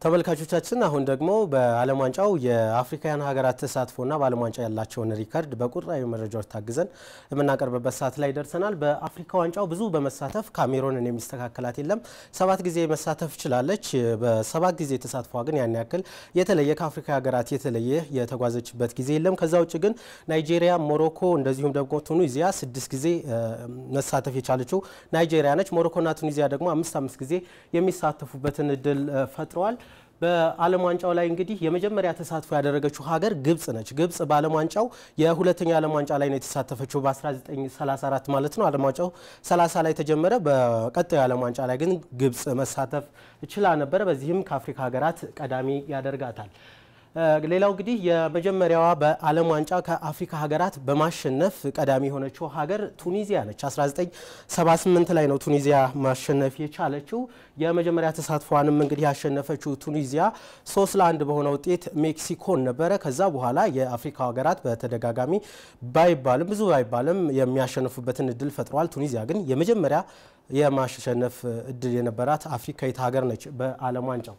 ተመልካቾቻችን አሁን ደግሞ በዓለም ዋንጫው የአፍሪካውያን ሀገራት ተሳትፎና በዓለም ዋንጫ ያላቸውን ሪከርድ በቁጥራዊ መረጃዎች ታግዘን የምናቀርብበት ሰዓት ላይ ደርሰናል። በአፍሪካ ዋንጫው ብዙ በመሳተፍ ካሜሮንን የሚስተካከላት የለም። ሰባት ጊዜ መሳተፍ ችላለች። በሰባት ጊዜ ተሳትፏ ግን ያን ያክል የተለየ ከአፍሪካ ሀገራት የተለየ የተጓዘችበት ጊዜ የለም። ከዛ ውጭ ግን ናይጄሪያ፣ ሞሮኮ እንደዚሁም ደግሞ ቱኒዚያ ስድስት ጊዜ መሳተፍ የቻለችው ናይጄሪያ ነች። ሞሮኮና ቱኒዚያ ደግሞ አምስት አምስት ጊዜ የሚሳተፉበትን እድል ፈጥረዋል። በዓለም ዋንጫው ላይ እንግዲህ የመጀመሪያ ተሳትፎ ያደረገችው ሀገር ግብጽ ነች። ግብጽ በዓለም ዋንጫው የሁለተኛው ዓለም ዋንጫ ላይ ነው የተሳተፈችው በ1934 ማለት ነው። ዓለም ዋንጫው 30 ላይ ተጀመረ። በቀጣዩ ዓለም ዋንጫ ላይ ግን ግብጽ መሳተፍ ችላ ነበረ። በዚህም ከአፍሪካ ሀገራት ቀዳሚ ያደርጋታል። ሌላው እንግዲህ የመጀመሪያዋ በዓለም ዋንጫ ከአፍሪካ ሀገራት በማሸነፍ ቀዳሚ የሆነችው ሀገር ቱኒዚያ ነች። 1978 ላይ ነው ቱኒዚያ ማሸነፍ የቻለችው። የመጀመሪያ ተሳትፏንም እንግዲህ ያሸነፈችው ቱኒዚያ ሶስት ለአንድ በሆነ ውጤት ሜክሲኮን ነበረ። ከዛ በኋላ የአፍሪካ ሀገራት በተደጋጋሚ ባይባልም ብዙ ባይባልም የሚያሸንፉበትን እድል ፈጥረዋል። ቱኒዚያ ግን የመጀመሪያ የማሸነፍ እድል የነበራት አፍሪካዊት ሀገር ነች በዓለም ዋንጫው።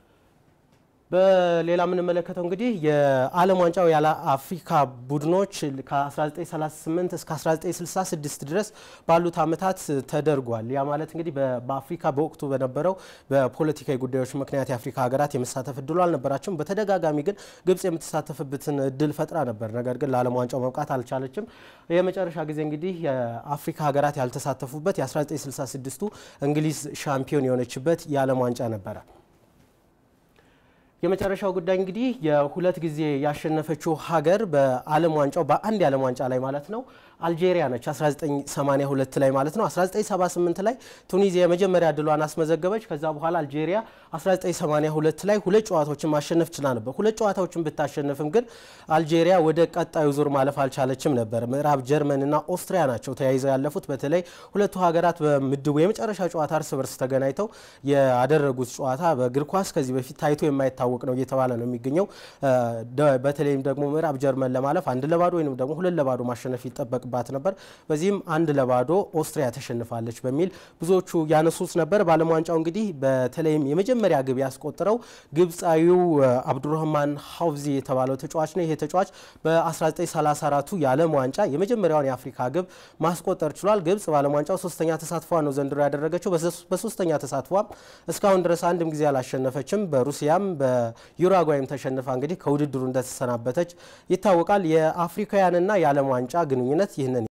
በሌላ የምንመለከተው እንግዲህ የዓለም ዋንጫው ያለ አፍሪካ ቡድኖች ከ1938 እስከ 1966 ድረስ ባሉት ዓመታት ተደርጓል። ያ ማለት እንግዲህ በአፍሪካ በወቅቱ በነበረው በፖለቲካዊ ጉዳዮች ምክንያት የአፍሪካ ሀገራት የመሳተፍ እድሉ አልነበራቸውም። በተደጋጋሚ ግን ግብጽ የምትሳተፍበትን እድል ፈጥራ ነበር። ነገር ግን ለዓለም ዋንጫው መብቃት አልቻለችም። የመጨረሻ ጊዜ እንግዲህ የአፍሪካ ሀገራት ያልተሳተፉበት የ1966ቱ እንግሊዝ ሻምፒዮን የሆነችበት የዓለም ዋንጫ ነበረ። የመጨረሻው ጉዳይ እንግዲህ የሁለት ጊዜ ያሸነፈችው ሀገር በዓለም ዋንጫው በአንድ የዓለም ዋንጫ ላይ ማለት ነው አልጄሪያ ነች። 1982 ላይ ማለት ነው። 1978 ላይ ቱኒዚያ የመጀመሪያ ድሏን አስመዘገበች። ከዛ በኋላ አልጄሪያ 1982 ላይ ሁለት ጨዋታዎችን ማሸነፍ ችላ ነበር። ሁለት ጨዋታዎችን ብታሸንፍም ግን አልጄሪያ ወደ ቀጣዩ ዙር ማለፍ አልቻለችም ነበር። ምዕራብ ጀርመን እና ኦስትሪያ ናቸው ተያይዘው ያለፉት። በተለይ ሁለቱ ሀገራት በምድቡ የመጨረሻ ጨዋታ እርስ በርስ ተገናኝተው ያደረጉት ጨዋታ በእግር ኳስ ከዚህ በፊት ታይቶ የማይታወቅ ነው እየተባለ ነው የሚገኘው። በተለይም ደግሞ ምዕራብ ጀርመን ለማለፍ አንድ ለባዶ ወይም ደግሞ ሁለት ለባዶ ማሸነፍ ይጠበቅ ባት ነበር። በዚህም አንድ ለባዶ ኦስትሪያ ተሸንፋለች በሚል ብዙዎቹ ያነሱት ነበር። በዓለም ዋንጫው እንግዲህ በተለይም የመጀመሪያ ግብ ያስቆጠረው ግብፃዊው አብዱረህማን ሀውዚ የተባለው ተጫዋች ነው። ይሄ ተጫዋች በ1934ቱ የዓለም ዋንጫ የመጀመሪያውን የአፍሪካ ግብ ማስቆጠር ችሏል። ግብጽ በዓለም ዋንጫው ሶስተኛ ተሳትፏ ነው ዘንድሮ ያደረገችው። በሶስተኛ ተሳትፏም እስካሁን ድረስ አንድም ጊዜ አላሸነፈችም። በሩሲያም በዩራጓይም ተሸንፋ እንግዲህ ከውድድሩ እንደተሰናበተች ይታወቃል። የአፍሪካውያንና የዓለም ዋንጫ ግንኙነት ይህንን